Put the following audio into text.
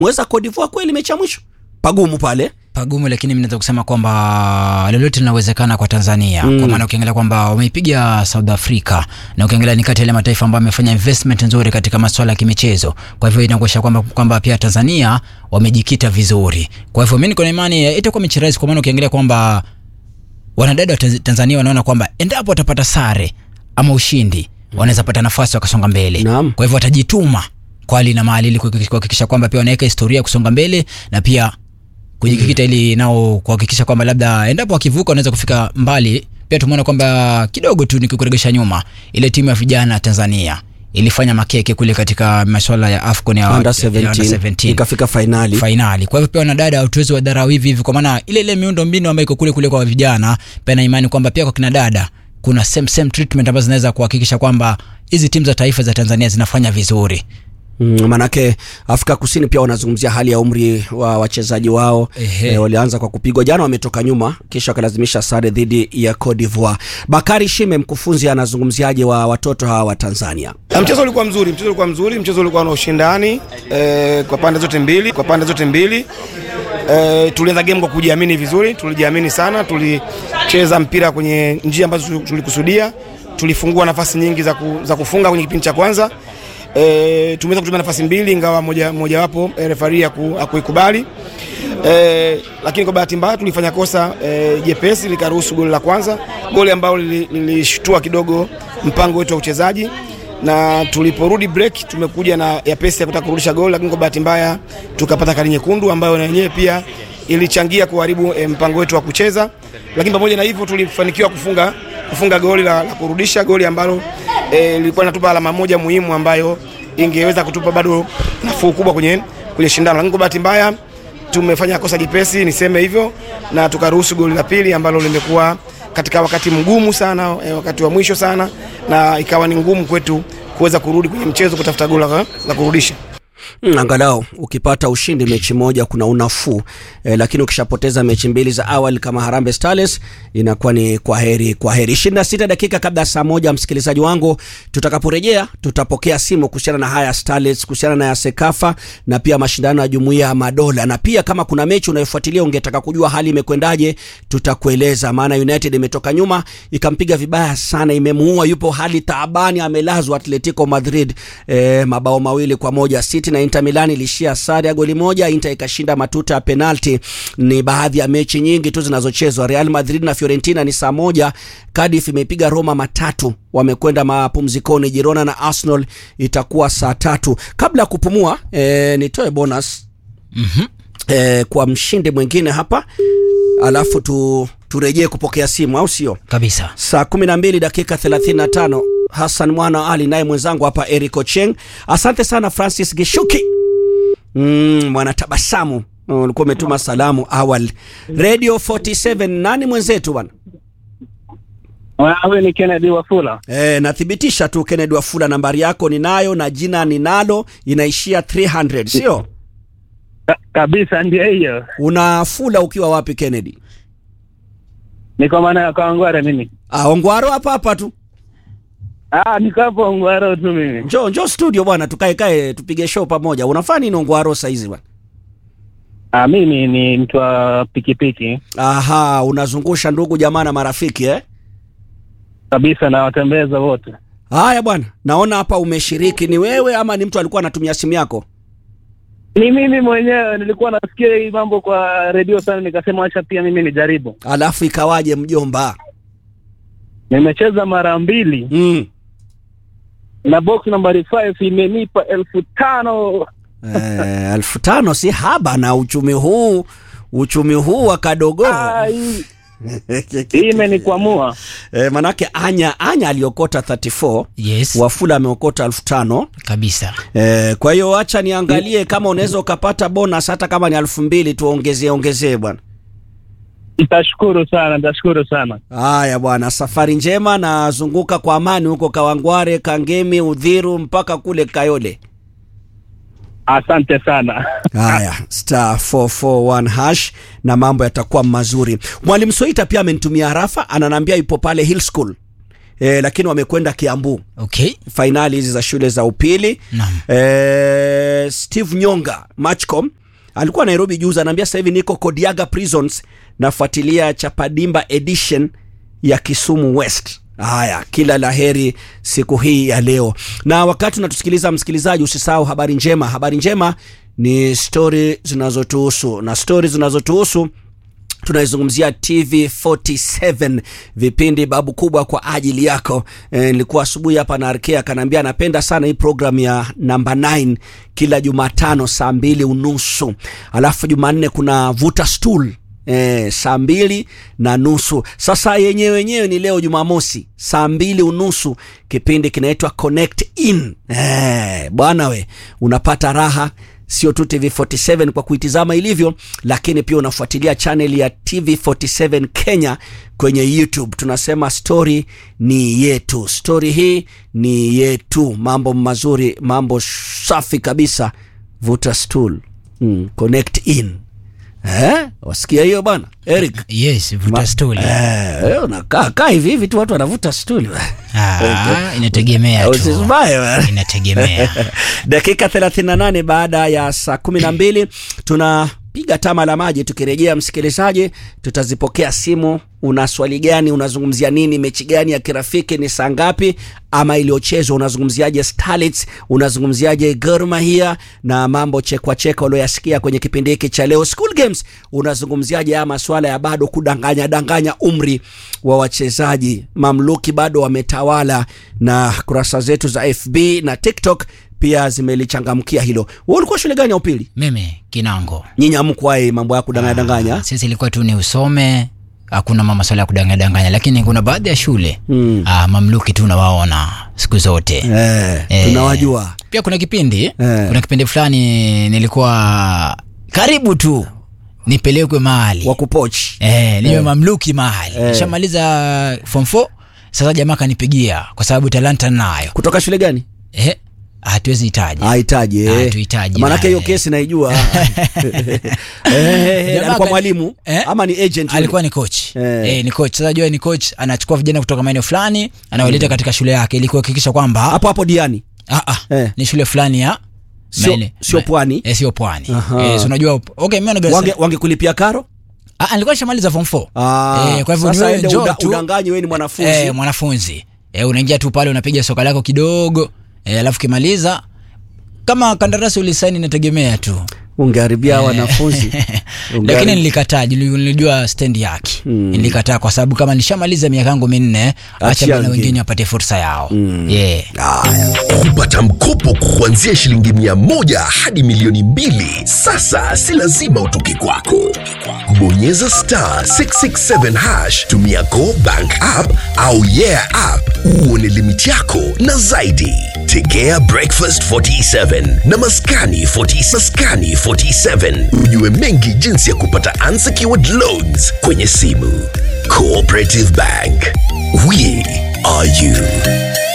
mweza Cote d'Ivoire kweli mechi ya mwisho pagumu pale pagumu lakini mimi naweza kusema kwamba lolote linawezekana kwa Tanzania Mm. kwa maana ukiangalia kwamba wameipiga South Africa na ukiangalia ni kati ya yale mataifa ambayo amefanya investment nzuri katika masuala ya kimichezo. Kwa hivyo inakuonyesha kwamba kwamba pia Tanzania wamejikita vizuri. Kwa hivyo mimi niko na imani eh, itakuwa mechi rahisi, kwa maana ukiangalia kwamba wanadada wa Tanz- Tanzania wanaona kwamba endapo watapata sare ama ushindi wanaweza pata nafasi wakasonga mbele. Naam. Kwa hivyo watajituma kwa hali na mali ili kuhakikisha- kuhakikisha kwamba pia wanaweka historia ya kusonga mbele na pia kujikita ili nao kuhakikisha kwamba labda endapo wakivuka wanaweza kufika mbali. Pia tumeona kwamba kidogo tu nikikuregesha nyuma, ile timu ya vijana ya Tanzania ilifanya makeke kule katika masuala ya AFCON ya under ya under 17 17 ikafika fainali fainali. Kwa hivyo pia wanadada hatuwezi wadharau hivi hivi, kwa maana ile ile miundo mbinu ambayo iko kule kule kwa vijana, pia na imani kwamba pia kwa kina dada kuna same same treatment ambazo zinaweza kuhakikisha kwamba hizi timu za taifa za Tanzania zinafanya vizuri. Mm, manake Afrika Kusini pia wanazungumzia hali ya umri wa wachezaji wao Ehe. e, walianza kwa kupigwa jana, wametoka nyuma kisha wakalazimisha sare dhidi ya Cote d'Ivoire. Bakari Shime, mkufunzi, anazungumziaje wa watoto hawa wa Tanzania? Na mchezo ulikuwa mzuri, mchezo ulikuwa mzuri, mchezo ulikuwa na ushindani eh, kwa pande zote mbili, kwa pande zote mbili. Eh, tulianza game kwa kujiamini vizuri, tulijiamini sana, tulicheza mpira kwenye njia ambazo tuli- tulikusudia, tulifungua nafasi nyingi za, ku, za kufunga kwenye kipindi cha kwanza. E, tumeweza kutumia nafasi mbili ingawa moja mojawapo e, refari haku- hakuikubali e, lakini kwa bahati mbaya tulifanya kosa e, jepesi likaruhusu goli la kwanza, goli ambalo lili- lilishtua kidogo mpango wetu wa uchezaji na tuliporudi break tumekuja na ya pesi ya kutaka kurudisha goli, lakini kwa bahati mbaya tukapata kadi nyekundu ambayo na yenyewe pia ilichangia kuharibu e, mpango wetu wa kucheza, lakini pamoja na hivyo tulifanikiwa kufunga kufunga goli la, la kurudisha goli ambalo eh, lilikuwa linatupa alama moja muhimu ambayo ingeweza kutupa bado nafuu kubwa kwenye kwenye shindano, lakini kwa bahati mbaya tumefanya kosa jipesi, niseme hivyo, na tukaruhusu goli la pili ambalo limekuwa katika wakati mgumu sana eh, wakati wa mwisho sana, na ikawa ni ngumu kwetu kuweza kurudi kwenye mchezo kutafuta goli la, la kurudisha. Mm, angalau ukipata ushindi mechi moja kuna unafuu e, lakini ukishapoteza mechi mbili za awali kama Harambee Stars inakuwa ni kwa heri kwa heri. 26 dakika kabla ya saa moja, msikilizaji wangu, tutakaporejea tutapokea simu kuhusiana na haya Starlets, kuhusiana na ya Sekafa na pia mashindano ya Jumuiya ya Madola, na pia kama kuna mechi unayofuatilia ungetaka kujua hali imekwendaje, tutakueleza. Maana United imetoka nyuma ikampiga vibaya sana, imemuua, yupo hali taabani, amelazwa Atletico Madrid e, mabao mawili kwa moja. City na Inter Milan ilishia sare ya goli moja, Inter ikashinda matuta ya penalti. Ni baadhi ya mechi nyingi tu zinazochezwa. Real Madrid na Fiorentina ni saa moja. Cardiff imeipiga Roma matatu, wamekwenda mapumzikoni. Girona na Arsenal itakuwa saa tatu. Kabla ya kupumua e, nitoe bonus Mhm. e, kwa mshindi mwingine hapa, alafu tu turejee kupokea simu, au sio? Kabisa. saa 12 dakika 35 Hassan Mwana wa Ali naye mwenzangu hapa Eric Ocheng. Asante sana Francis Gishuki, mm, mwanatabasamu Mm, ulikuwa umetuma salamu awali. Radio 47 nani mwenzetu bwana? Wewe ni Kennedy Wafula. E, nathibitisha tu Kennedy Wafula, nambari yako ninayo na jina ninalo, inaishia 300 sio? Ka kabisa ndio hiyo. Unafula ukiwa wapi Kennedy? Niko maana ya Kawangware mimi. Ah, Ongwaro hapa hapa tu. Ah, niko hapo Ongwaro tu mimi. Njoo njoo studio bwana, tukae kae tupige show pamoja. Unafanya nini Ongwaro saizi bwana? Ah, mimi ni mtu wa pikipiki Aha, unazungusha ndugu jamaa na marafiki eh? kabisa na watembeza wote. Haya bwana, naona hapa umeshiriki. Ni wewe ama ni mtu alikuwa anatumia simu yako? Ni mimi mwenyewe nilikuwa nasikia hii mambo kwa redio sana, nikasema acha pia mimi nijaribu. Alafu ikawaje mjomba? Nimecheza mara mbili Mm. na box nambari 5 imenipa elfu tano. Eh, elfu tano si haba na uchumi huu uchumi huu wa kadogo Ah, hii hii imenikwamua. eh, manake anya anya aliokota 34 Yes. Wafula ameokota elfu tano Kabisa. eh, kwa hiyo acha niangalie kama unaweza ukapata bonus hata kama ni elfu mbili tuongezee ongezee bwana. Nitashukuru sana, nitashukuru sana. Haya bwana, safari njema na zunguka kwa amani huko Kawangware, Kangemi, Udhiru mpaka kule Kayole. Asante sana. Haya, star 441 hash na mambo yatakuwa mazuri. Mwalimu Soita pia amenitumia harafa, ananiambia yupo pale Hill School eh, lakini wamekwenda Kiambu okay fainali hizi za shule za upili Naam. eh, Steve Nyonga Matchcom alikuwa Nairobi juzi, anaambia sasa hivi niko Kodiaga Prisons nafuatilia Chapadimba edition ya Kisumu West. Haya, kila laheri siku hii ya leo. Na wakati unatusikiliza msikilizaji, usisahau habari njema. Habari njema ni stori zinazotuhusu na stori zinazotuhusu tunaizungumzia TV47 vipindi babu kubwa kwa ajili yako. E, nilikuwa asubuhi hapa na Arkea akaniambia anapenda sana hii program ya namba 9 kila Jumatano saa mbili unusu alafu Jumanne kuna vuta stool E, saa mbili na nusu. Sasa yenyewe wenyewe ni leo Jumamosi saa mbili unusu, kipindi kinaitwa Connect In. E, bwana we unapata raha sio tu TV47 kwa kuitizama ilivyo, lakini pia unafuatilia channel ya TV47 Kenya kwenye YouTube. Tunasema story ni yetu, story hii ni yetu. Mambo mazuri, mambo safi kabisa. Vuta stool, mm, connect in. Eh, wasikia hiyo bana Eric? yes vuta stuli Eh, unakaa kaa hivi hivi tu watu wanavuta stuli. Ah, inategemea tu Usisibaye bana. inategemea dakika 38 baada ya saa 12 tunapiga tama la maji tukirejea msikilizaji tutazipokea simu una swali gani unazungumzia nini mechi gani ya kirafiki ni saa ngapi ama iliyochezwa unazungumziaje starlets unazungumziaje Gor Mahia na mambo chekwa cheka ulioyasikia kwenye kipindi hiki cha leo school games unazungumziaje haya maswala ya bado kudanganya danganya umri wa wachezaji mamluki bado wametawala na kurasa zetu za FB na TikTok pia zimelichangamkia hilo. Wewe ulikuwa shule gani ya upili? mimi kinango Nyinyi hamkuwahi mambo ya kudanganya danganya? sisi ilikuwa tu ni usome hakuna mama swala ya kudanganya danganya lakini kuna baadhi ya shule Mm. ah, mamluki tu unawaona siku zote Eh, Eh. tunawajua. pia kuna kipindi Eh. kuna kipindi fulani nilikuwa karibu tu nipelekwe mahali Wa kupochi. eh, niwe mamluki mahali Eh. nishamaliza form 4 sasa jamaa kanipigia kwa sababu talanta nayo Kutoka shule gani? eh, hatuwezi hitaji Hahitaji. eh. Hatuhitaji, Maanake na- hiyo kesi naijua. Eh, Jamaa alikuwa ka- mwalimu eh? ama ni agent? yule? alikuwa ni coach Eh. eh. ni coach sasa jua ni coach anachukua vijana kutoka maeneo fulani anawaleta katika shule yake ili kuhakikisha kwamba hapo hapo Diani. ah, ah, Eh. ni shule fulani ya Sio- maene- sio ma- pwani? eh, sio pwani Aha. eh, so unajua okay mimi naga Wange wangekulipia karo? ah, alikuwa nishamaliza form 4 Ah, eh, kwa hivyo sasa niwe ende njoo uda- tu udanganyi wewe ni mwanafunzi. eh, mwanafunzi eh, unaingia tu pale unapiga soka lako kidogo eh, alafu kimaliza kama kandarasi ulisaini inategemea tu Ungeharibia wanafunzi. lakini Ungehari- nilikataa nili- nilijua stendi yake Mm. nilikataa kwa sababu kama nishamaliza miaka yangu minne acha Achia bana wengine. wengine wapate fursa yao yeah. kupata mkopo kuanzia shilingi mia moja hadi milioni mbili sasa si lazima utoke kwako bonyeza star 667 hash tumia go bank app au yeah app uone limiti yako na zaidi tegea breakfast 47 na maskani 40, maskani 47 ujue mengi jinsi ya kupata unsecured loans kwenye simu cooperative bank we are you